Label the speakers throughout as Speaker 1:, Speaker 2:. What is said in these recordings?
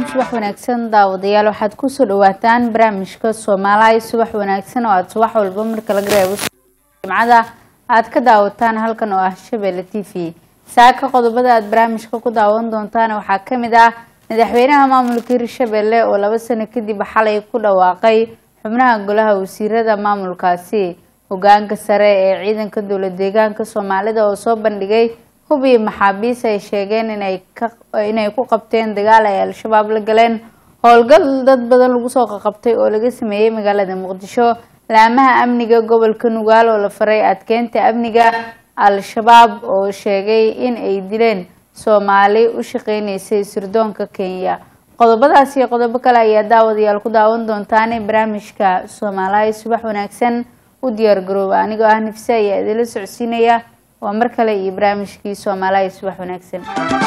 Speaker 1: subax wanaagsan daawadayaal waxaad kusoo dhawaataan barnaamijka soomaaliya subax wanaagsan oo aada subax walba marka laga reebo jimcada aada ka daawataan halkan oo ah shabeelle t v saaka qodobada aada barnaamijka ku daawan doontaan waxaa kamid ah madaxweynaha maamulka hirshabelle oo laba sano kadib xalay ku dhawaaqay xubnaha golaha wasiirada maamulkaasi hogaanka sare ee ciidanka dowla deegaanka soomaalida oo soo bandhigay hub iyo maxaabiis ay sheegeen inay ku qabteen dagaal ay al-shabaab la galeen howlgal dad badan lagu soo qaqabtay oo laga sameeyey magaalada muqdisho laamaha amniga gobolka nugaal oo la faray adkeynta amniga al-shabaab oo sheegay in ay dileen soomaali u shaqeyneysay sirdoonka kenya qodobadaas iyo qodobo kale ayaa daawadayaal ku daawan doontaan barnaamijka soomaaliya subax wanaagsan u diyaar garooba anigoo ah nifse ayaa idinla socodsiinaya waa mar kale iyo barnaamijkii soomaaliya subax wanaagsan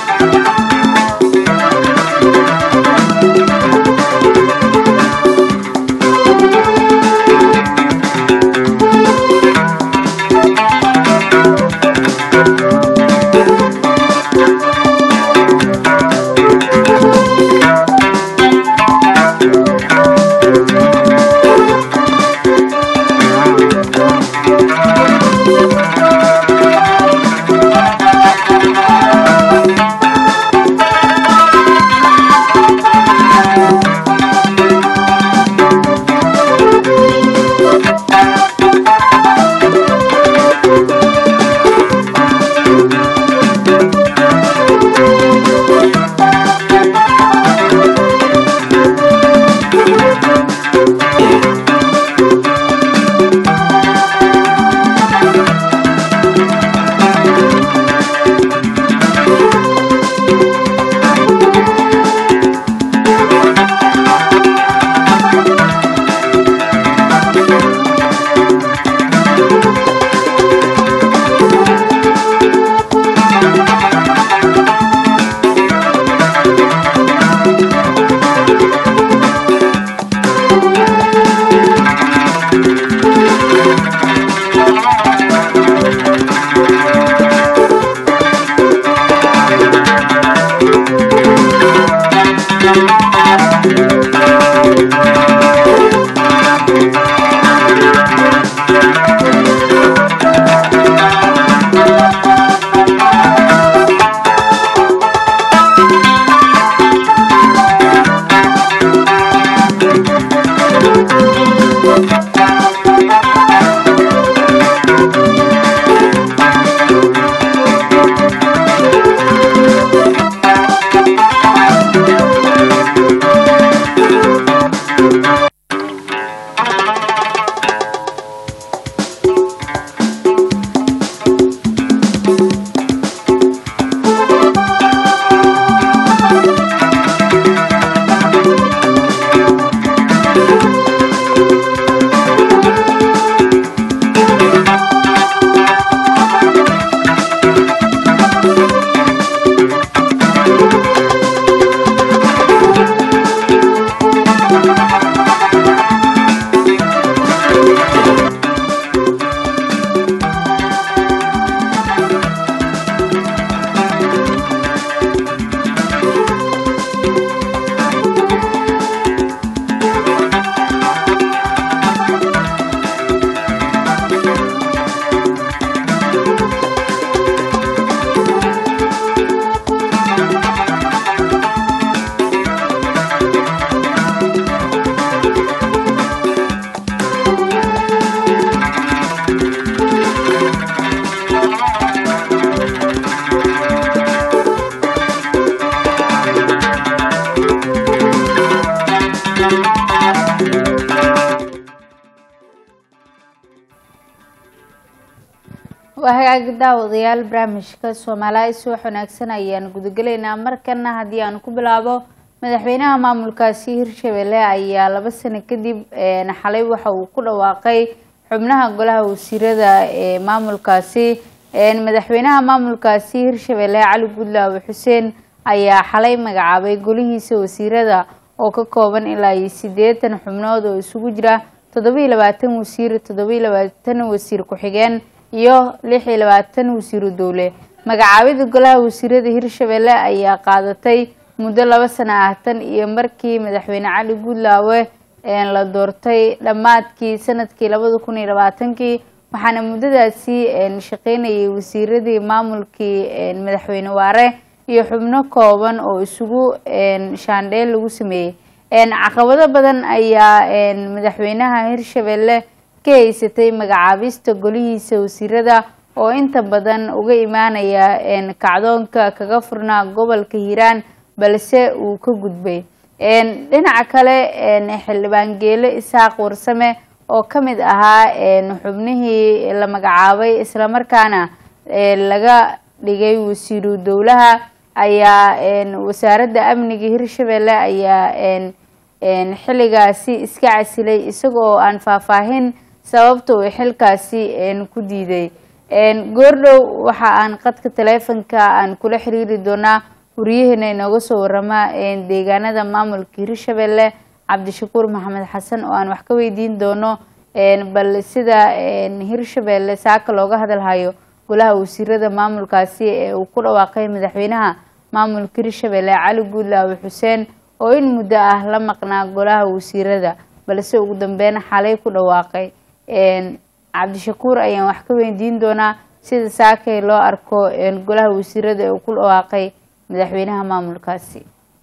Speaker 1: waa hagaagi daawadayaal barnaamijka soomaaliya subax wanaagsan ayaan gudagelaynaa markana haddii aan ku bilaabo madaxweynaha maamulkaasi hirshabelle ayaa laba sano kadib xalay waxa uu ku dhawaaqay xubnaha golaha wasiirada ee maamulkaasi madaxweynaha maamulkaasi hirshabelle cali gudlaawe xuseen ayaa xalay magacaabay golihiisa wasiirada oo ka kooban ilaa iyo sideetan xubnood oo isugu jira toddobiiyo labaatan wasiir toddobiiyo labaatan wasiir ku-xigeen iyo lix iyo labaatan wasiiru dowle magacaabida golaha wasiirada hirshabelle ayaa qaadatay muddo laba sano ah tan iyo markii madaxweyne cali guudlaawe la doortay dhammaadkii sanadkii labada kun iyo labaatankii waxaana muddadaasi shaqeynayay wasiiradii maamulkii madaxweyne waare iyo xubno kooban oo isugu shaandheel lagu sameeyey caqabado badan ayaa madaxweynaha hirshabelle ka haysatay magacaabista golihiisa wasiirada oo inta badan uga imaanaya kacdoonka kaga furnaa gobolka hiiraan balse uu ka gudbay dhinaca kale xildhibaan geele isaaq warsame oo ka mid ahaa xubnihii la magacaabay islamarkaana laga dhigay wasiiru dowlaha ayaa wasaaradda amniga hirshabelle ayaa xilligaasi iska casilay isaga oo aan faahfaahin sababta uu xilkaasi ku diiday goordhow waxa aan qadka taleefonka aan kula xiriiri doonaa wariyaheena inooga soo warama deegaanada maamulka hirshabelle cabdishakuur maxamed xasan oo aan wax ka weydiin doono bal sida hirshabelle saaka looga hadalhayo golaha wasiirada maamulkaasi ee uu ku dhawaaqay madaxweynaha maamulka hirshabelle cali guudlaawe xuseen oo in muddo ah la maqnaa golaha wasiirada balse ugu dambeyn xalay ku dhawaaqay cabdishakuur ayaan wax ka weydiin doonaa sida saakay loo arko golaha wasiirada ee uu ku dhawaaqay madaxweynaha maamulkaasi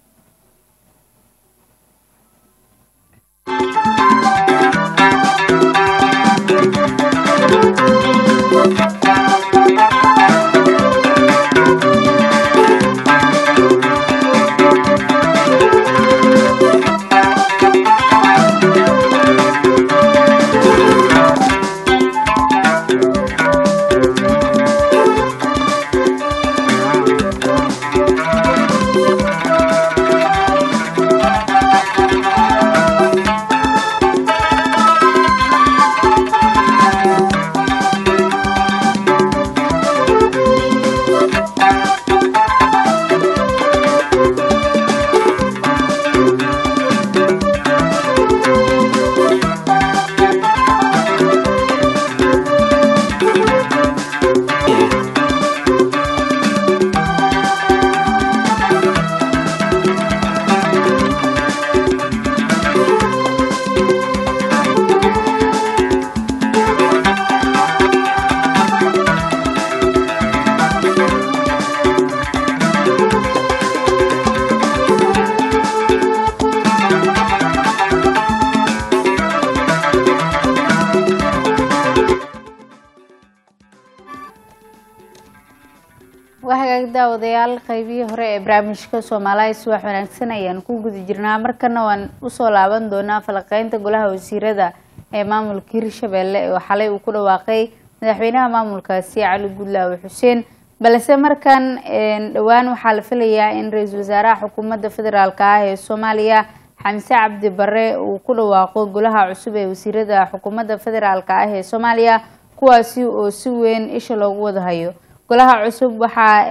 Speaker 1: waa hagaag daawadayaal qaybihii hore ee barnaamijka soomaaliya subax wanaagsan ayaan ku guda jirnaa markana waan usoo laaban doonaa falaqeynta golaha wasiirada ee maamulka hirshabelle oo xalay uu ku dhawaaqay madaxweynaha maamulkaasi cali guudlaawe xuseen balse markan dhowaan waxaa la filayaa in ra-iisul wasaaraha xukuumadda federaalk ah ee soomaaliya xamse cabdi bare uu ku dhawaaqo golaha cusub ee wasiirada xukuumadda federaalk ah ee soomaaliya kuwaasi oo si weyn isha loogu wadahayo golaha cusub waxaa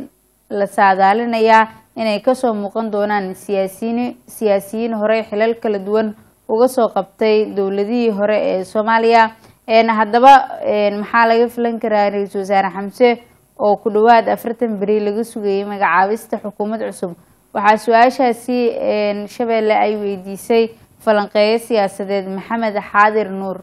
Speaker 1: la saadaalinayaa inay kasoo muuqan doonaan siyaasiyiin siyaasiyiin hore xilal kala duwan uga soo qabtay dowladihii hore ee soomaaliya haddaba maxaa laga filan karaa ra-iisul wasaare xamse oo ku dhawaad afartan beri laga sugayay magacaabista xukuumad cusub waxaa su-aashaasi shabeelle ay weydiisay falanqeeyo siyaasadeed maxamed xaadir nuur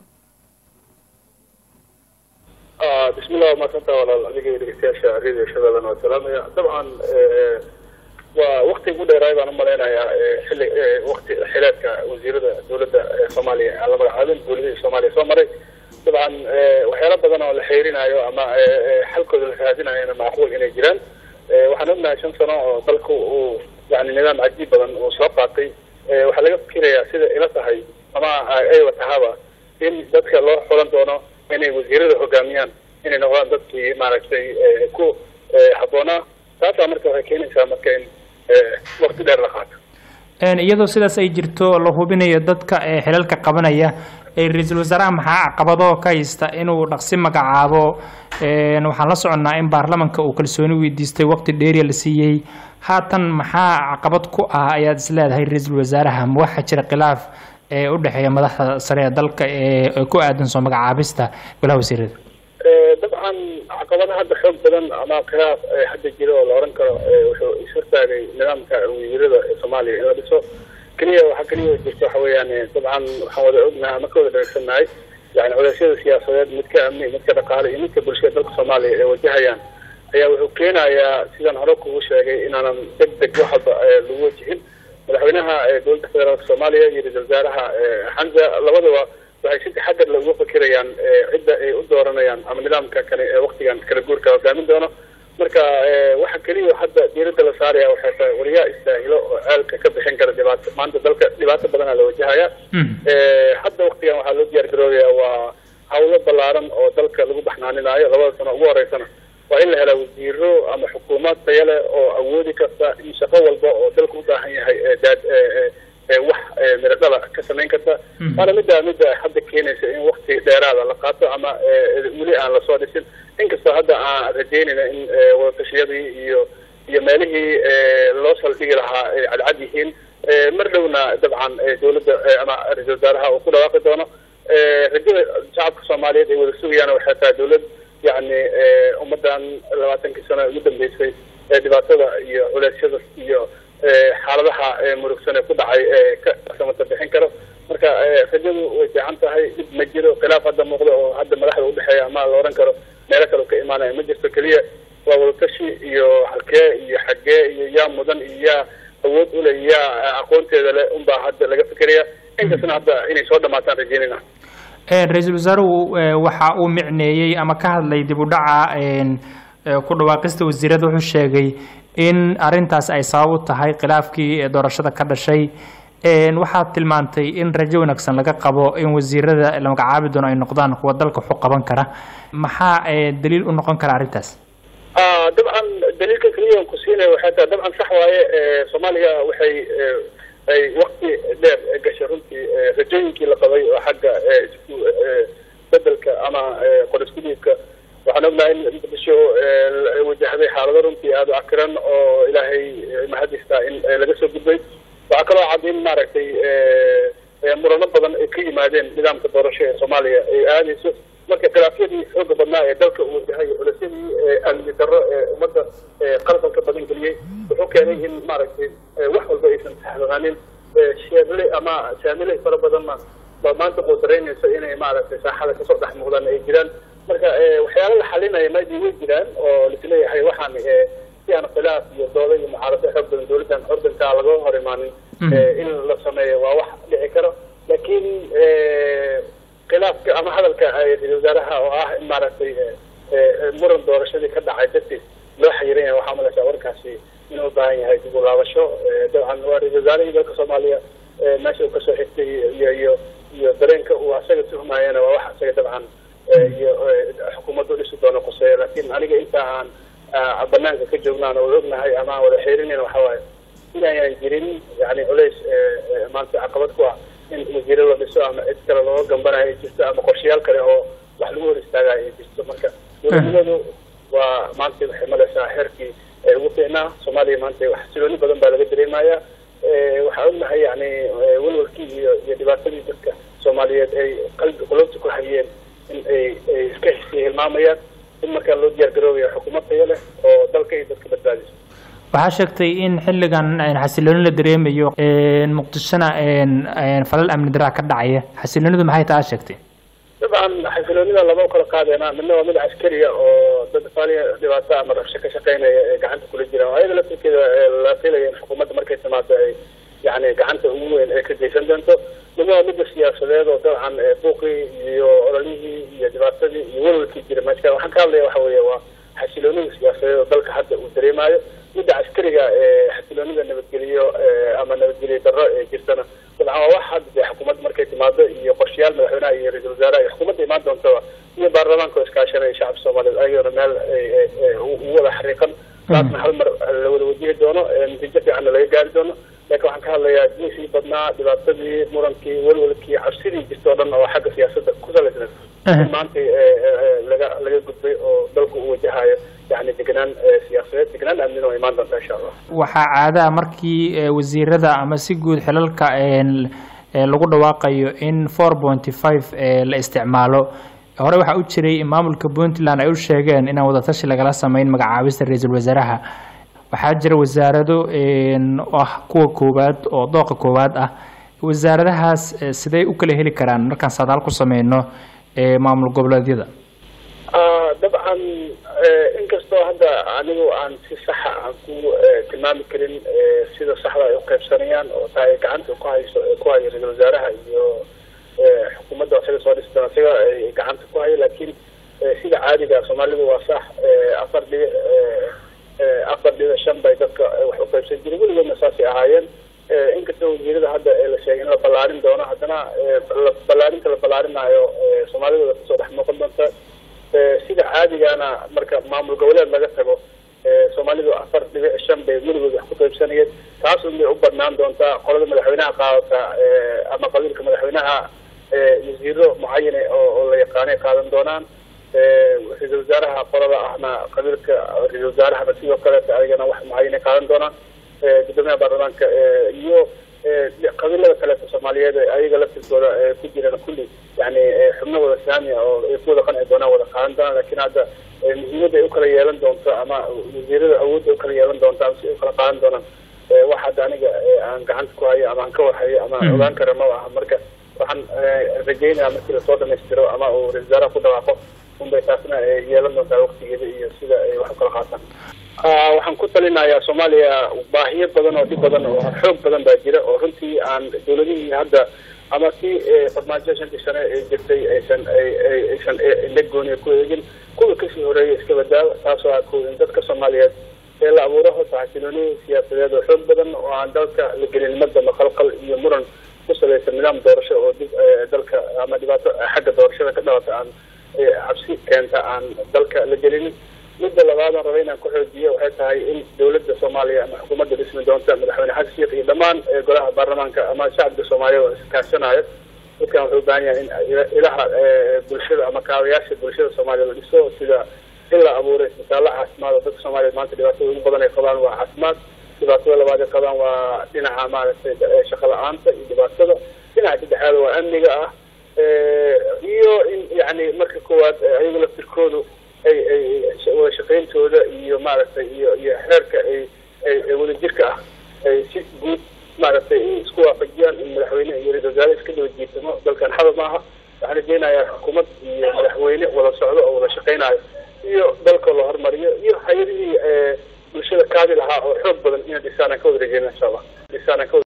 Speaker 2: bismillah waa maadsantaa walaal adiga iyo dhegeystayaasha radio shabeellana waa salaamaya dabcan waa wakti ugu dheeraay baan umalaynayaa xilli wakti xileedka wasiirada dowladda soomaaliya aan la magacaabin dowladihii soomaaliya soo maray dabcan waxyaala badan oo la xeerinaayo ama xalkooda la raadinayona macquul inay jiraan waxaan ognahay shan sano oo dalku uu yani nidaam cajiib badan uu soo qaatay waxaa laga fikirayaa sida ila tahay ama aywa tahaba in dadka loo xulan doono inay wasiirada hogaamiyaan inay noqdaan dadkii maaragtay ku habboonaa taasaa marka waxay keenaysaa marka in wakti dheer la qaato
Speaker 3: iyadoo sidaas ay jirto la hubinayo dadka ee xilalka qabanaya ra-iisul wasaaraha maxaa caqabado ka haysta inuu dhaqsi magacaabo waxaan la soconnaa in baarlamanka uu kalsooni weydiistay waqti dheeriya la siiyey haatan maxaa caqabad ku ah ayaad is leedahay ra-iisul wasaaraha ma waxaa jira khilaaf ee u dhexeeya madaxda sare ee dalka ee ku aadan soo magacaabista golaha wasiirada
Speaker 2: dabcan dabcan caqabada hadda xoog badan ama khilaaf hadda jira oo la oran karo wuxuu ishortaagay nidaamka wasiirada ee soomaaliya in la dhiso keliya waxaa keliya jirta waxa weeyaan dabcan waxaan wada ognahay ama ka wada dhageysannahay yani culeysyada siyaasadeed midka amni midka dhaqaale iyo midka bulshada dalka soomaaliya ay wajahayaan ayaa wuxuu keenayaa sidaan hore kugu sheegay inaanan deg deg wax walba lagu wajihin madaxweynaha dowladda federaalka soomaaliya iyo ra-isul wasaaraha xamza labadaba waxay si taxadar la uga fakirayaan cidda ay u dooranayaan ama nidaamka kale ee waktigan kala guurka hogaamin doono marka waxa keliya hadda diiradda la saaraya waxay tahay wariyaa istaahilo oo ceelka ka bixin kara dhibaato maanta dalka dhibaato badana la wajahaya hadda waktigan waxaa loo diyaar garoobaya waa hawlo ballaaran oo dalka lagu baxnaaninaayo labada sano ugu horeysana waa in la helaa wasiiro ama xukuumad taya leh oo awoodi karta in shaqo walba oo dalka u baahan yahay daad wax miro dhala ka samayn karta waana midda midda hadda keenaysa in wakti dheeraada la qaato ama weli aan lasoo dhisin inkastoo hadda aan rajeynayna in wadatashyadii iyo iyo meelihii loo saldhigi lahaa ay cadcad yihiin mar dhowna dabcan dowladda ama ra-isul wasaaraha uu ku dhawaaqi doono rajada shacabka soomaaliyeed ay wada sugayaan waxay tahay dowlad yani ummadan labaatankii sano ugu dambeysay ee dhibaatada iyo culeysyada iyo xaaladaha murugsan ee ku dhacay ee ka samata bixin karo marka rajadu way fiican tahay dhib ma jiro khilaaf hadda muuqda oo hadda madaxda udhexeeya ama la oran karo meelo kale ka imaanaya ma jirto keliya waa wadatashi iyo halkee iyo xaggee iyo yaa mudan iyo yaa awood ule iyo yaa aqoonteeda leh unbaa hadda laga fikeraya inkastana hadda inay soo dhamaataan rajeynayna
Speaker 3: ra-iisul wasaaruhu waxa uu micneeyey ama ka hadlay dib u dhaca ku dhawaaqista wasiirada wuxuu sheegay in arintaas ay sabab u tahay khilaafkii doorashada ka dhashay waxaad tilmaantay in rajo wanaagsan laga qabo in wasiirada la magacaabi doono ay noqdaan kuwa dalka waxu qaban kara maxaa daliil u noqon kara arrintaas
Speaker 2: dabcan daliilka keliya ku siinaya waxay tahay dabcan sax waaye soomaaliya waxay ay wakti dheer gashay runtii rajooyinkii la qabay oo xagga isku bedelka ama qoriskudiidka waxaan ognahay in muqdisho wajahday xaalado runtii aada u cakiran oo ilaahay mahadistaa in laga soo gudbay waxaa kaloo cad in maaragtay murano badan ay ka yimaadeen nidaamka doorasho ee soomaaliya ay aadayso marka khilaafyadii xooga badnaa ee dalka uu wajahay culaysyadii amni darro ee ummadda qalqalka badan geliyey wuxuu keenay in maaragtay wax walba aysan sahlaanin sheerle ama saamile fara badanna baa maanta quudaraynaysa inay maaragtay saaxada kasoo dhex muuqdaan ay jiraan marka waxyaala la xalinaya maadii way jiraan oo lisleeyahay waxaan si aan khilaaf iyo dooda iyo mucaarado xoog badan dowladdan ordanka laga hor imaanin in la sameeyo waa wax dhici karo laakiin khilaafka ama hadalka ra-isul wasaaraha oo ah in maaragtay muran doorashadii ka dhacay dartiis loo xayiran yahay waxaa malaysaa warkaasi inuu ubaahan yahay dib u laabasho dabcan waa ra-isul wasaarihii dalka soomaaliya meesha uu kasoo xigtay iyo iyo iyo dareenka uu asaga tuhmaayana waa wax asaga dabcan iyo xukuumaddu dhisi doono quseeya laakiin aniga inta aan banaanka ka joognaan oo ognahay ama aan wada xeerinayna waxa waaye inaynan jirin yani culays maanta caqabad ku ah in wasiiro la dhiso ama cid kale looga gambanayo ay jirto ama qorshayaal kale oo wax lagu hor istaagayo ay jirto marka dowladnimadu waa maanta waxay malaysaa xeerkii ugu fiicnaa soomaaliya maanta xasilooni badan baa laga dareemaya waxaa ognahay yani walwalkii iyo iyo dhibaatadii dadka soomaaliyeed ay qalbi qulubta ku hayeen in ay ay iska xisii hilmaamayaan in markaa loo diyaar garoobaya xukuumad tayo leh oo dalka iyo dadka badbaadiso
Speaker 3: waxaa sheegtay in xilligan xasilooni la dareemayo muqdishona falal amni daraa ka dhacaya xasiloonidu maxay taa sheegtay
Speaker 2: dabcan xasiloonida lama kala qaadeyna midna waa mid caskariya oo dad faaliya dhibaato ama rabsho ka shaqeynaya ee gacanta kula jiraan oo ayada laftirkeeda la filaya in xukuumadda markay timaado ay yani gacanta ugu weyn ay ka geysan doonto midna waa midda siyaasadeed oo dabcan buuqii iyo ololihii iyo dhibaatadii iyo walwalkii jira meesha waxaan ka hadlaya waxa weeye waa xasiloonida siyaasadeed oo dalka hadda uu dareemayo midda caskariga ee xasiloonida nabadgeliyo ama nabadgeliyo darro ee jirtana dabcan waa wax hadda dee xukuumadda markay timaado iyo qorshayaal madaxweynaha iyo ra-isul wasaaraha iyo xukuumadda imaan doontaba iyo baarlamaanka oo iskaashanaya shacabka soomaaliyeed ayagana meel ugu wada xariiqan taasna hal mar la wada wajihi doono natiijo fiicanna laga gaari doono laakiin waxaan ka hadlayaa diisii badnaa dhibaatadii murankii walwalkii cabsidii jirta o dhan oo xagga siyaasadda ku salaysnay in maanta laga laga gudbay oo dalku uu wajahayo yani degenaan siyaasadeed degenaan amnina oo imaan doonta insha allah
Speaker 3: waxaa caadaha markii wasiirada ama si guud xilalka lagu dhawaaqayo in four pointy five la isticmaalo hore waxaa u jiray in maamulka puntland ay u sheegeen inaan wadatashi lagala sameyn magacaabista ra-iisul wasaaraha waxaa jira wasaarado oo ah kuwa koowaad oo dooqa koowaad ah wasaaradahaas sidey u kala heli karaan markaan sadaal ku sameyno maamul goboleedyada
Speaker 2: dabcan inkastoo hadda anigu aan si saxa aan ku tilmaami karin sida saxda ay uqaybsanayaan oo taa ay gacanta ku hayso ku hayo ra-isul wasaaraha iyo xukuumadda isaga soo dhistan isaga ay gacanta ku hayo laakiin sida caadiga soomaalidu waa sax afar dhibic afar dhibic shan bay dadka wax uqaybsan jiray weligoodna saasay ahaayeen inkastoo wasiirada hadda la sheegay in la ballaarin doono haddana ballaarinta la ballaarinaayo soomaalidooda kasoo dhex noqon doonta sida caadigana marka maamul goboleed laga tago soomaalidu afar dhibic shan bay weligood wax ku qaybsanayeen taas unbay u badnaan doontaa qolada madaxweynaha qaadata ama qabiilka madaxweynaha wasiiro mucayane oo la yaqaanay qaadan doonaan ra-isul wasaaraha qolada ahna qabiilka ra-isul wasaarahana sidoo kaleeta ayagana wax mucayane qaadan doonaan gudoomiyaha baarlamaanka iyo qabiilada kaleeta soomaaliyeed ayaga laftirkooda ku jiraan kulli yani xubno wada saamiya oo ay ku wada qanci doonaan wada qaadan doonaan lakin hadda muhiimadda ay ukala yeelan doonto ama wasiirada awoodda ay ukala yeelan doonto ama si ay ukala qaadan doonaan wax hadda aniga aan gacanta ku hayo ama aan ka warhayo ama aan ogaan kara ma aha marka waxaan rajeynaya markii lasoo dhamaystiro ama uu ra-isul wasaaraha ku dhawaaqo unbay taasna yeelan doontaa waktigeeda iyo sida ay wax ukala qaataan waxaan ku talinayaa soomaaliya baahiyo badan oo dhib badan oo xoog badan baa jira oo runtii aan dawladihii hadda ama si farmaajo shantii sane ee jirtay aysan aysan indha gooniya ku eegin kuwa kasii horeeya iska badaawa taasoo ah ko in dadka soomaaliyeed ee la abuuro horta xasilooni siyaasadeed oo xoog badan oo aan dalka la gelin madama qalqal iyo muran ku salaysan nidaam doorasho oo dib dalka ama dhibaato xagga doorashada ka dhalata aan cabsi keenta aan dalka la gelinin midda labaad aan raba inaan ku xoojiyo waxay tahay in dawladda soomaaliya ama xukuumadda dhismi doonta madaxweyne xasan sheekh iyo dhammaan golaha baarlamaanka ama shacabka soomaaliyeed oo iskaashanayo dadkan wuxuu u baahan yahay in ilaha bulshada ama kaabayaasha bulshada soomaaliya la dhiso sida in la abuuray isbitaallo caafimaad oo dadka soomaaliyeed maanta dhibaatada ugu badan ay qabaan waa caafimaad dhibaatada labaad ay qabaan waa dhinaca maaragtay shaqo la-aanta iyo dhibaatada dhinaca saddexaad waa amniga ah iyo in yani marka koowaad ayaga laftirkoodu ay ay wada shaqayntooda iyo maaragtay iyo iyo xeerka ay ay wadajirka ah ay si guud maaragtay isku waafajiyaan in madaxweyne iyo ra-isul wasaare iska daba jiitamo dalkan xaba maaha waxaan rajeynayaa xukuumad iyo madaxweyne wada socdo oo wada shaqaynayo iyo dalka la hormariyo iyo hay-adihii bulshada kaadi lahaa oo xoog badan inay dhisaan aan ka wada rajeyna insha allah dhisaan aan ka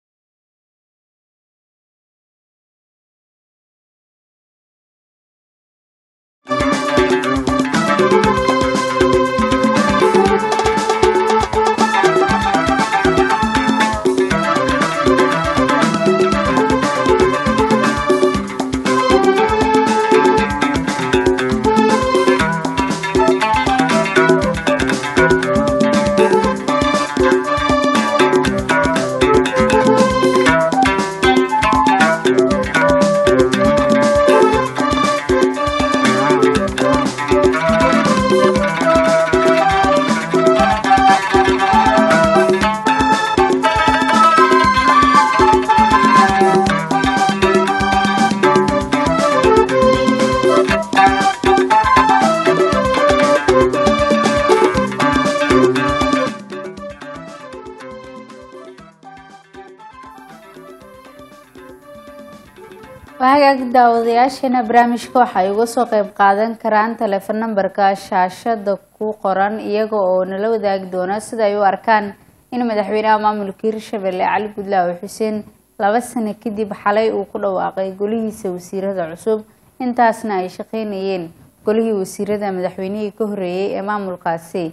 Speaker 1: hagaag daawadayaasheena barnaamijka waxay uga soo qeyb qaadan karaan teleefon nambarka shaashada ku qoran iyaga oo nala wadaagi doona sida ay u arkaan in madaxweynaha maamulka hirshabelle cali gudlaawe xuseen laba sano kadib xalay uu ku dhawaaqay golihiisa wasiirada cusub intaasna ay shaqeynayeen golihii wasiirada madaxweynihii ka horeeyey ee maamulkaasi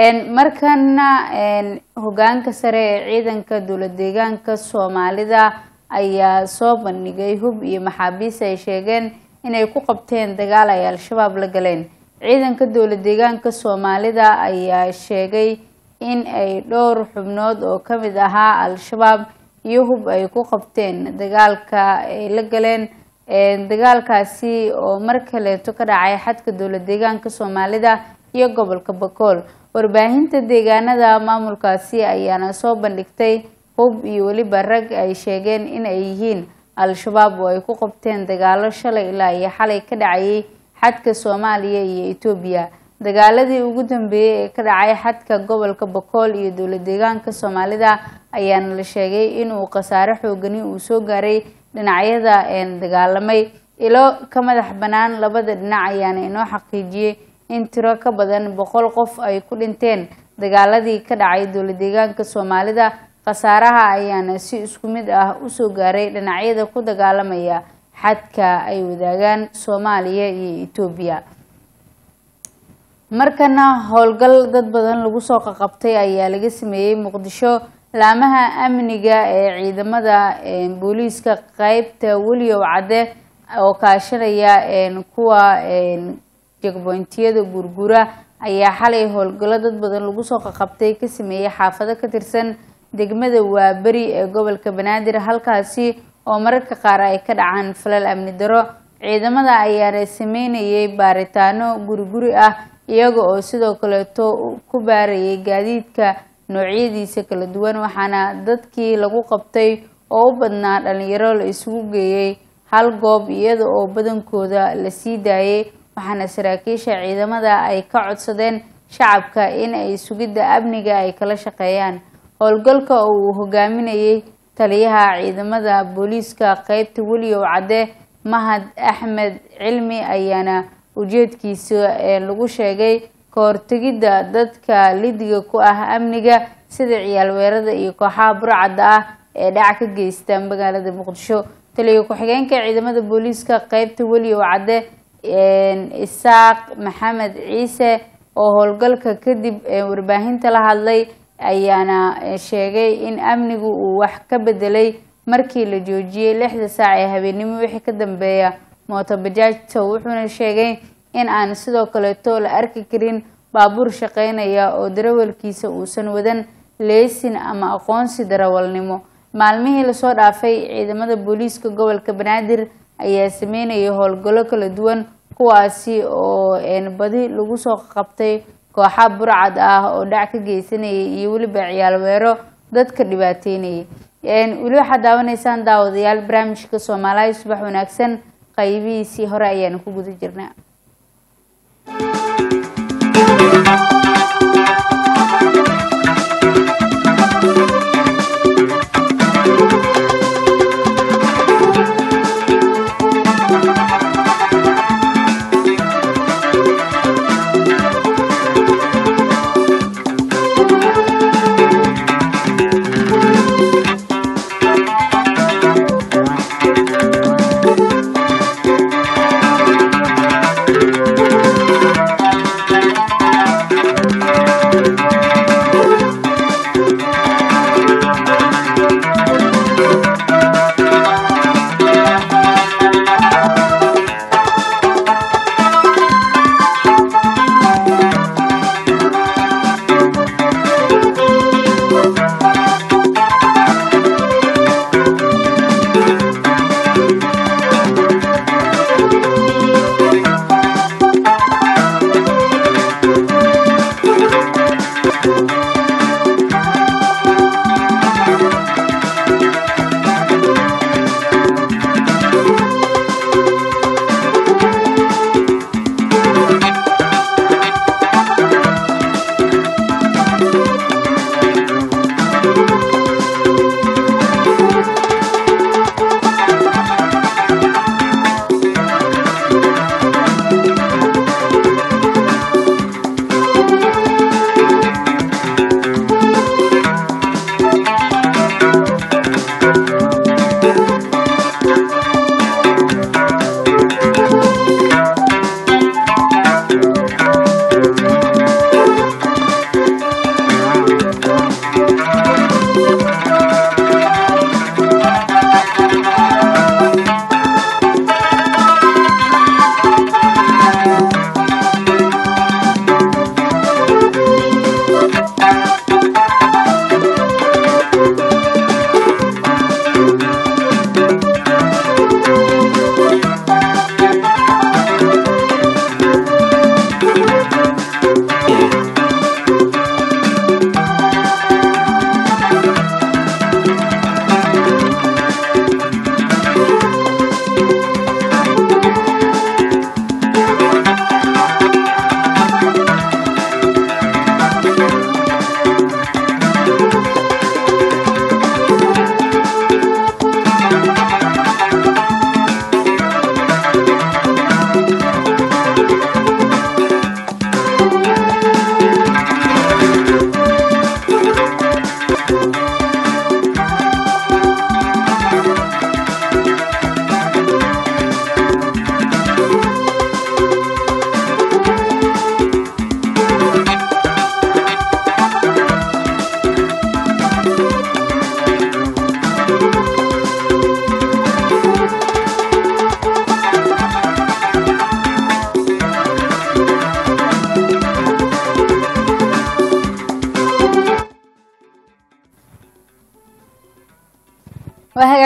Speaker 1: markana hogaanka sare ee ciidanka dowlad deegaanka soomaalida ayaa soo bandhigay hub iyo maxaabiis ay sheegeen inay ku qabteen dagaal ay al-shabaab la galeen ciidanka dowlad deegaanka soomaalida ayaa sheegay in ay dhowr xubnood oo kamid ahaa al-shabaab iyo hub ay ku qabteen dagaalka ay la galeen dagaalkaasi oo mar kaleeto ka dhacay xadka dowlad deegaanka soomaalida iyo gobolka bakool warbaahinta deegaanada maamulkaasi ayaana soo bandhigtay hub iyo weliba rag ay sheegeen in ay yihiin al-shabaab oo ay ku qabteen dagaalo shalay ilaa iyo xalay ka dhacayay xadka soomaaliya iyo etoobiya dagaaladii ugu dambeeyey ee ka dhacay xadka gobolka bokool iyo dowlad deegaanka soomaalida ayaana la sheegay inuu khasaare xoogani uu soo gaaray dhinacyada dagaalamay ilo ka madax bannaan labada dhinac ayaana inoo xaqiijiyey in tiro ka badan boqol qof ay ku dhinteen dagaaladii ka dhacay dowlad deegaanka soomaalida khasaaraha ayaana si isku mid ah usoo gaaray dhinacyada ku dagaalamaya xadka ay wadaagaan soomaaliya iyo etoobiya markana howlgal dad badan lagu soo qaqabtay ayaa laga sameeyey muqdisho laamaha amniga ee ciidamada booliiska qeybta weliyow cadde oo kaashanaya kuwa jegbointiyada gurgura ayaa xalay howlgallo dad badan lagu soo qaqabtay ka sameeyey xaafado ka tirsan degmada waaberi ee gobolka banaadir halkaasi oo mararka qaar ay ka dhacaan falal amni daro ciidamada ayaana sameynayay baaritaano guri-guri ah iyaga oo sidoo kaleeto ku baarayay gaadiidka noocyadiisa kala duwan waxaana dadkii lagu qabtay oo u badnaa dhalinyaro la isugu geeyey hal goob iyada oo badankooda la sii daayay waxaana saraakiisha ciidamada ay ka codsadeen shacabka in ay sugidda amniga ay kala shaqeeyaan howlgalka oo uu hogaaminayay taliyaha ciidamada booliiska qeybta weliyow cadde mahad axmed cilmi ayaana ujeedkiisa lagu sheegay ka hortegidda dadka lidiga ku ah amniga sida ciyaal weerada iyo kooxaha burcadda ah ee dhac ka geysta magaalada muqdisho taliya ku-xigeenka ciidamada booliiska qeybta weliyow cadde isaaq maxamed ciise oo howlgalka kadib warbaahinta la hadlay ayaana sheegay in amnigu uu wax ka bedelay markii la joojiyey lixda saac ee habeennimo wixii ka dambeeya mootobajaajta wuxuuna sheegay in aan sidoo kaleeto la arki karin baabuur shaqeynaya oo darawalkiisa uusan wadan leesin ama aqoonsi darawalnimo maalmihii lasoo dhaafay ciidamada booliiska gobolka banaadir ayaa sameynayay howlgallo kala duwan kuwaasi oo badi lagu soo qabtay kooxa burcad ah oo dhac ka geysanayay iyo weliba ciyaal weero dadka dhibaateynayay weli waxaad daawanaysaan daawadayaal barnaamijka soomaaliya subax wanaagsan qaybihiisii hore ayaanu ku guda jirnaa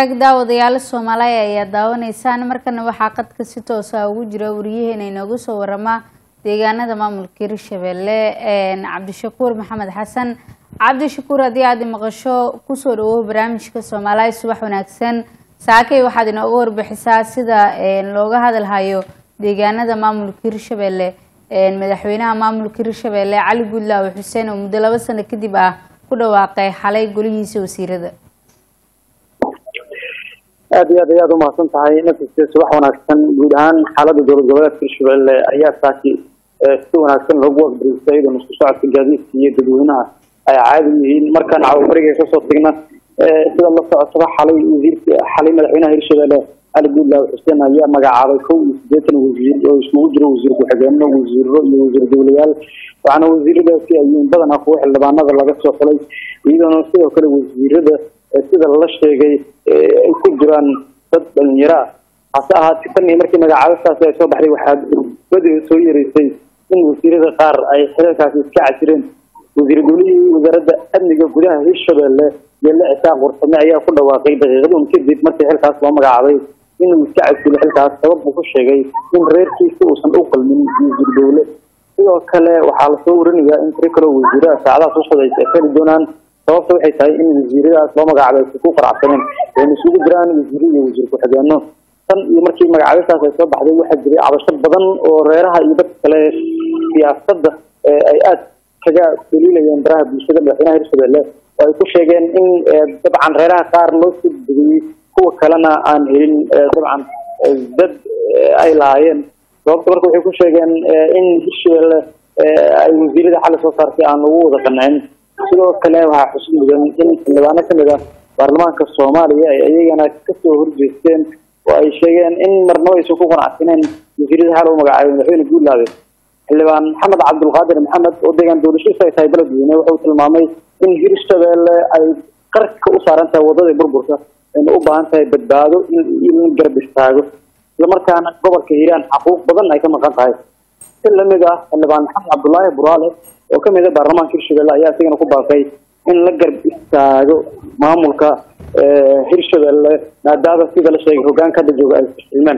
Speaker 1: hagaag daawadayaal soomaaliya ayaa daawanaysaan markana waxaa qadka si toosa ugu jira wariyaheena inoogu soo warama deegaanada maamulka hirshabelle cabdishakuur maxamed xasan cabdishakuur haddii aad maqasho kusoo dhawow barnaamijka soomaaliya subax wanaagsan saakay waxaad inooga warbixisaa sida looga hadalhayo deegaanada maamulka hirshabelle madaxweynaha maamulka hirshabelle cali guudlaawe xuseen oo muddo laba sano kadib ah ku dhawaaqay xalay golihiisa wasiirada
Speaker 4: aad iyo aad ayaad umahadsan tahay naftiisa subax wanaagsan guud ahaan xaalada dowlad goboleedka hirshabelle ayaa saaki si wanaagsan loogu waqbaristay iyadoo isku socodka gaadiidka iyo dadweynaha ay caadi yihiin markaan cawabariga kasoo tagna sida la socotaba xalay wasiirka xalay madaxweynaha hirshabelle cali guudlaawe xuseen ayaa magacaabay kow iyo siddeetan wasiir oo isugu jiro wasiir ku-xigeenno wasiiro iyo wasiir dowlayaal waxaana wasiiradaasi ayiin badanaa kuwa xildhibaanada laga soo xulay iyadoona sidoo kale wasiirada sida la sheegay ay ku jiraan dad dhalinyaro ah hase ahaatee tan iyo markii magacaabistaasi ay soo baxday waxaa badi soo yereysay in wasiirada qaar ay xililkaasi iska casireen wasiir dowlihii wasaaradda amniga gudaha hirshabelle yelle cisaaq warsame ayaa ku dhawaaqay daqiiqadun kadib markii xilkaas loo magacaabay inuu iska casilo xilkaas sabab buu ku sheegay in reerkiisa uusan u qalmin wasiir dowle sidoo kale waxaa lasoo warinayaa in tiro kaloo wasiiraha saacadaha soo socdaysa ay heli doonaan sababta waxay tahay in wasiiradaas loo magacaabay aysa ku qaracsaneen wayna isugu jiraan wasiiro iyo wasiir ku-xigeenno tan iyo markii magacaabistaas ay soo baxday waxaa jiray cabasho badan oo reeraha iyo dadka kale siyaasadda ay aada kaga daliilayeen baraha bulshada madaxweynaha hirshabelle oo ay ku sheegeen in dabcan reeraha qaar loo soo degayey kuwa kalena aan helin dabcan dad ay lahaayeen sababta marka waxay ku sheegeen in hirshabelle ay wasiirada xalli soo saartay aan ugu wada qancin sidoo kale waxaa xusid mudan in xildhibaano kamid ah baarlamaanka soomaaliya ay iyagana kasoo horjeesteen oo ay sheegeen in marnabo aysan ku qanacsaneen wasiirada hal u magacaabay madaxweyne guudlaabe xildhibaan maxamed cabdulqaadir maxamed oo deegaan doorashadiisa ay tahay beledweyne wuxuu tilmaamay in hirshabelle ay qarka u saaran tahay wadadii burburka ayna u baahan tahay badbaado in la garab istaago islamarkaana gobolka hiiraan xaquuq badan ay ka maqan tahay si lamid ah xildhibaan maxamed cabdulaahi buraale oo kamid ah baarlamaanka hirshabelle ayaa isagana ku baaqay in la garab istaago maamulka hirshabelle maadaama sida la sheegay hogaanka hadda jooga ay fashilmeen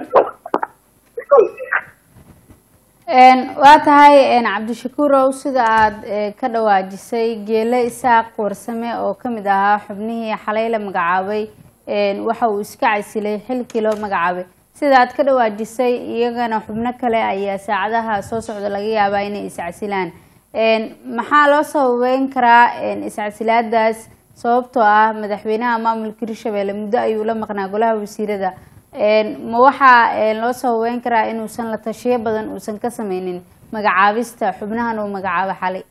Speaker 1: waa tahay cabdishakuurow sida aada ka dhawaajisay geele isaaq warsame oo kamid ahaa xubnihii xalay la magacaabay waxa uu iska casilay xilkii loo magacaabay sida aad ka dhawaajisay iyagana xubno kale ayaa saacadaha soo socda laga yaabaa inay iscasilaan maxaa loo sababeyn karaa iscasilaadaas sababtoo ah madaxweynaha maamulka hirshabelle muddo ayuu la maqnaa golaha wasiirada ma waxaa loo sababeyn karaa inuusan la tashiyo badan uusan ka sameynin magacaabista xubnahan uu magacaabo xalay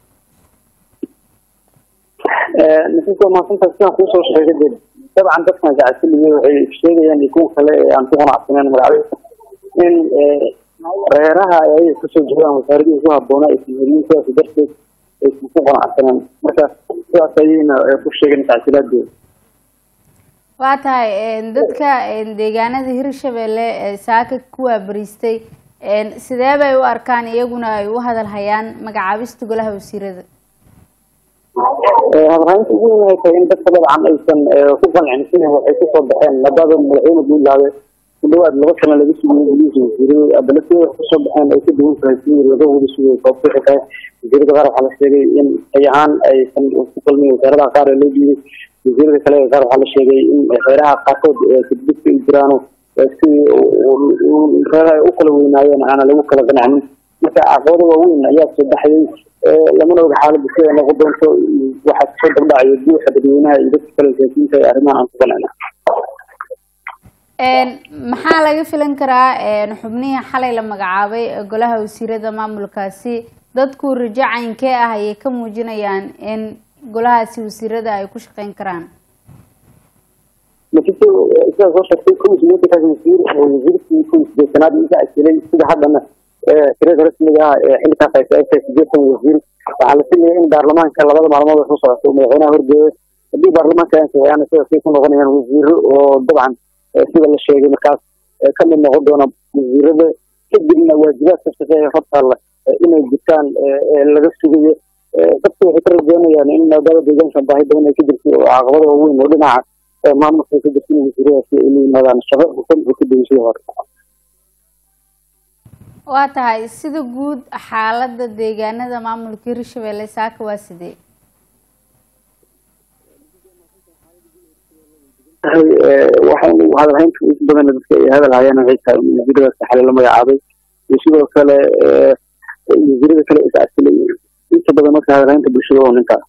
Speaker 4: nasiibka maasanta sidaan kuusoo sheegay de dabcan dadkan iscasiliyay waxay sheegayaan iyo kuwa kale ee aan ku qanacsaneen magacaabista in reeraha ay kasoo jeedaan wasaaradihii ku habboona aysan helin sidaas darteed aysan ku qanacsaneen marka sidaas ayayna ku sheegeen iscasilaadooda
Speaker 1: waa tahay dadka deegaanada hirshabelle ee saaka ku waabariistay sidee bay u arkaan iyaguna ay u hadalhayaan magacaabista golaha wasiirada
Speaker 4: hadalhaynta ugu weyn waxay tahay in dadka dabcan aysan ku qancin sida waxay kusoo baxeen maadaama madaxweyne guudlaabe ku dhawaad laba sano laga sugayay golihiisa wasiirada haddana sida wax kusoo baxeen ay ka duwan tahay sidii laga wada sugayay sababta waxay tahay wasiirada qaar waxaa la sheegay in ay ahaan aysan ku qalmin wasaaradaha qaar ee loo diiday wasiirada kale qaar waxaa la sheegay in reeraha qaarkood kadibka ay jiraano sidii reeraha ay u kala weynaayeen aana lagu kala qancinin marka caqabado waaweyn ayaa soo baxayay lamana oga xaaladda siday noqon doonto waxaa kasoo dabdhacayo buuxa dadweynaha iyo dadka kale siyaasiyiinta ee arrimahan aan ku qancina
Speaker 1: maxaa laga filan karaa xubnihii xalay la magacaabay ee golaha wasiirada maamulkaasi dadku rajo caynkee ah ayay ka muujinayaan in golahaasi wasiirada ay ku shaqeyn karaan
Speaker 4: laakiinse sidaa soo sheegtay kow sideetankaas wasiir oo wasiirkii kow sideetanaad iga casilay sida haddana tirada rasmiga ah ee xilkaas ay tahay sideetan wasiir waxaa la filaya in baarlamaanka labada maalmood soo socoto madaxweynaha horgeeyo haddii baarlamaanka ay ansixiyaan sidaasay ku noqonayaan wasiiro oo dabcan sida la sheegay markaas ka mid noqon doona wasiirada kadibna waajibaadka shaqeeya hortaalla inay jirtaan laga sugayo dadku waxay ka rajeynayaan in maadaama deegaanka baahi badan ay ka jirto oo caqabada waaweyn oo dhinaca maamulka ka jirsan wasiiradaasi ay la yimaadaan shaqo hufan oo ka duwan sidii hore
Speaker 1: waa tahay sida guud xaalada deegaanada maamulka hirshabelle saaka waa sidee
Speaker 4: waxaynu hadalhaynta inta badan dadka ay hadal hayaan waxay tahay in wasiiradaas xalay la magacaabay iyo sidoo kale wasiirada kale is asilay inta badan marka hadalhaynta bulshada oo ninka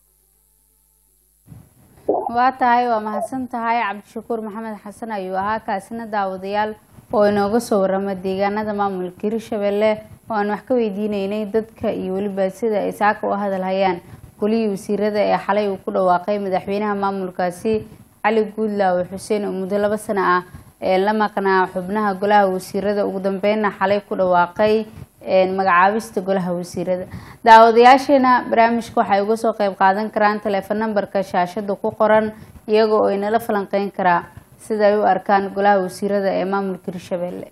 Speaker 1: waa tahay waa mahadsan tahay cabdishakuur maxamed xasan ayuu ahaa kaasina daawadayaal oo inooga soo warama deegaanada maamulka hirshabelle oo aan wax ka weydiineynay dadka iyo weliba sida ay saaka u hadal hayaan golihii wasiirada ee xalay uu ku dhawaaqay madaxweynaha maamulkaasi cali guudlaawe xuseen oo muddo laba sano ah ee la maqnaa xubnaha golaha wasiirada ugu dambeynna xalay ku dhawaaqay magacaabista golaha wasiirada daawadayaasheena barnaamijka waxay uga soo qeyb qaadan karaan teleefon nambarka shaashada ku qoran iyaga oo inala falanqeyn karaa sida ay u arkaan golaha wasiirada ee maamulka hirshabelle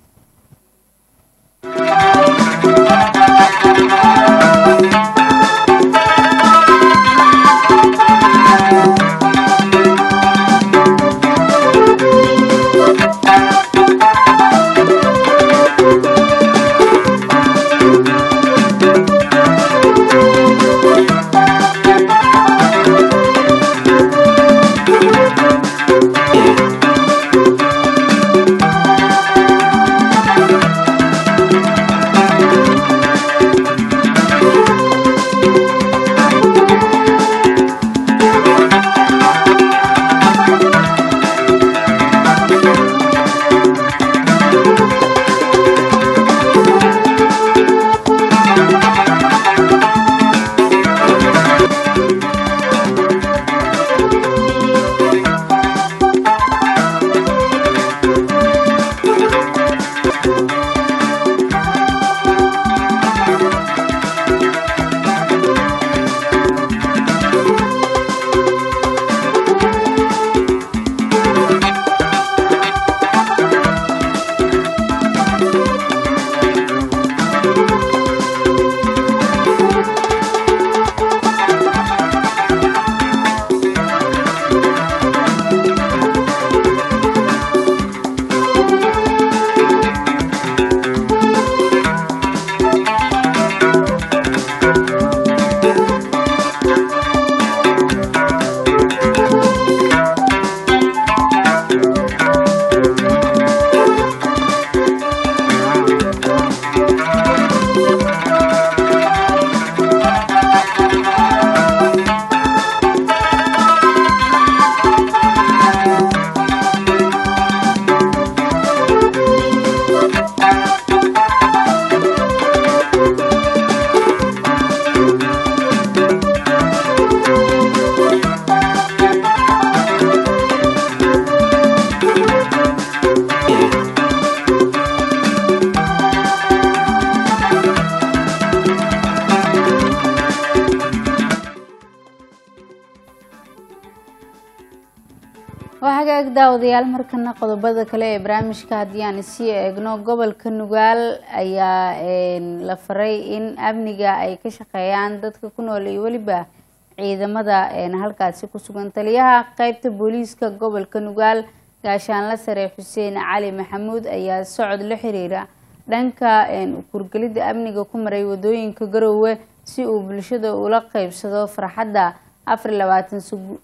Speaker 1: waa hagaag daawadayaal markana qodobada kale ee barnaamijka haddii aan isii eegno gobolka nugaal ayaa la faray in amniga ay ka shaqeeyaan dadka ku nool iyo weliba ciidamada halkaasi ku sugan taliyaha qeybta booliiska gobolka nugaal gaashaanla sare xuseen cali maxamuud ayaa socod la xiriira dhanka kurgelida amniga ku maray wadooyinka garoowe si uu bulshada ula qeybsado farxadda afar labaatan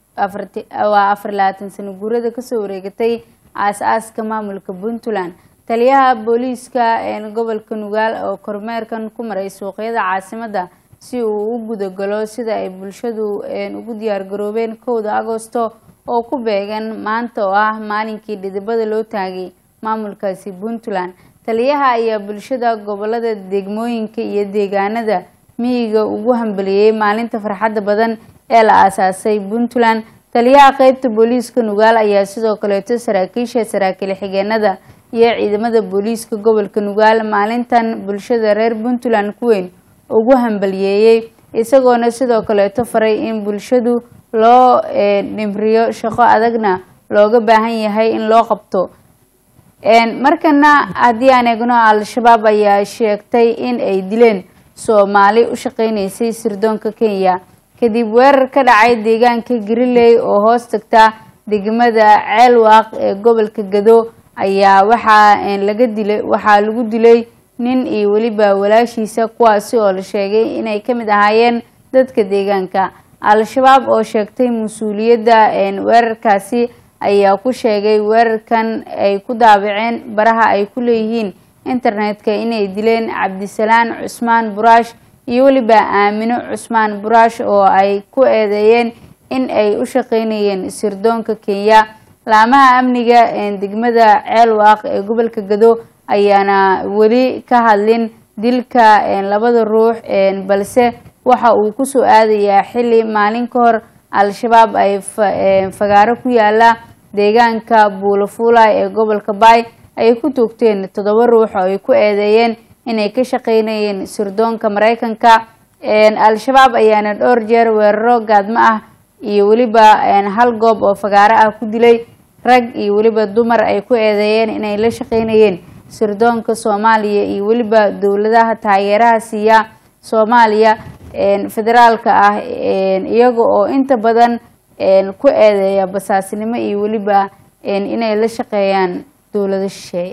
Speaker 1: waa afar labaatan sano guurada kasoo wareegatay aas-aaska maamulka puntland taliyaha booliiska gobolka nugaal oo kormeerkan ku maray suuqyada caasimada si uu u gudagalo sida ay bulshadu ugu diyaargaroobeen kowda agosto oo ku beegan maanta oo ah maalinkii dhidibada loo taagay maamulkaasi puntland taliyaha ayaa bulshada gobolada degmooyinka iyo deegaanada miyiga ugu hambaliyey maalinta farxadda badan ee la aasaasay puntland taliyaha qeybta booliiska nugaal ayaa sidoo kaleeto saraakiisha saraakiil xigeenada iyo ciidamada booliiska gobolka nugaal maalintan bulshada reer puntland ku weyn ugu hambaliyeeyey isagoona sidoo kaleeto faray in bulshadu loo dhimriyo shaqo adagna looga baahan yahay in loo qabto markana haddii aan eegno al-shabaab ayaa sheegtay in ay dileen soomaali u shaqeyneysay sirdoonka kenya kadib weerar ka dhacay deegaanka gariley oo hoos tagta degmada ceelwaaq ee gobolka gado ayaa waxaa laga dilay waxaa lagu dilay nin iyo weliba walaashiisa kuwaasi oo la sheegay inay ka mid ahaayeen dadka deegaanka al-shabaab oo sheegtay mas-uuliyadda weerarkaasi ayaa ku sheegay weerarkan ay ku daabaceen baraha ay ku leeyihiin internetka inay dileen cabdisalaan cusmaan buraash iyo weliba aamino cusmaan buraash oo ay ku eedeeyeen in ay u shaqeynayeen sirdoonka kenya laamaha amniga degmada ceelwaaq ee gobolka gado ayaana weli ka hadlin dilka labada ruux balse waxa uu kusoo aadayaa xili maalin ka hor al-shabaab ay fagaaro ku yaala deegaanka buulafuulay ee gobolka baay ay ku toogteen toddoba ruux oo ay ku eedeeyeen inay ka shaqeynayeen sirdoonka mareykanka al-shabaab ayaana dhowr jeer weeraro gaadmo ah iyo weliba hal goob oo fagaaro ah ku dilay rag iyo weliba dumar ay ku eedeeyeen inay la shaqeynayeen sirdoonka soomaaliya iyo weliba dowladaha taageeraha siiya soomaaliya federaalka ah iyaga oo inta badan ku eedeeya basaasnimo iyo weliba inay la shaqeeyaan dowlado shisheeye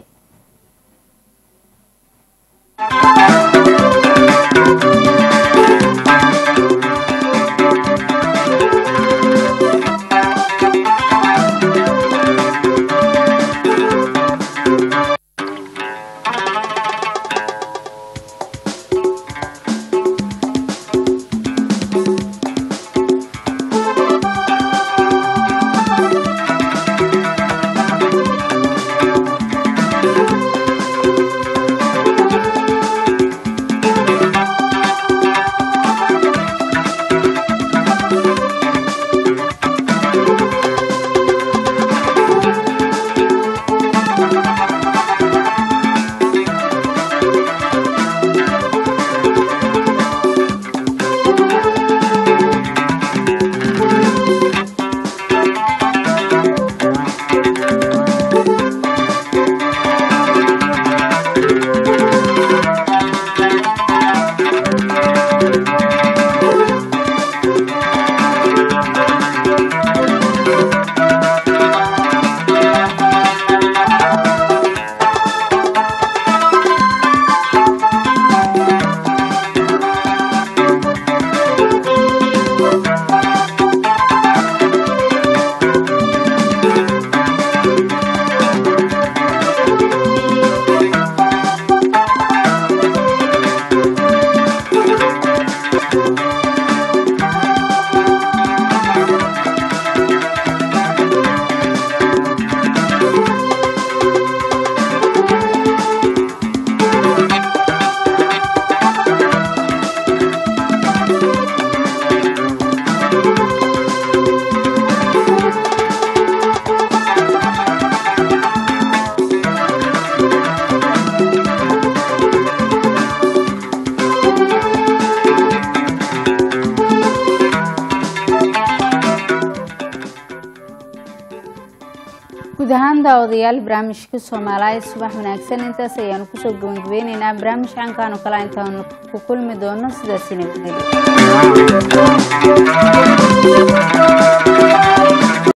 Speaker 1: guud ahaan daawadayaal barnaamijka soomaaliya subax wanaagsan intaas ayaanu kusoo gabangabeyneynaa barnaamij caankaan oo kale intaanu ku kulmi doono sidaasina gudeli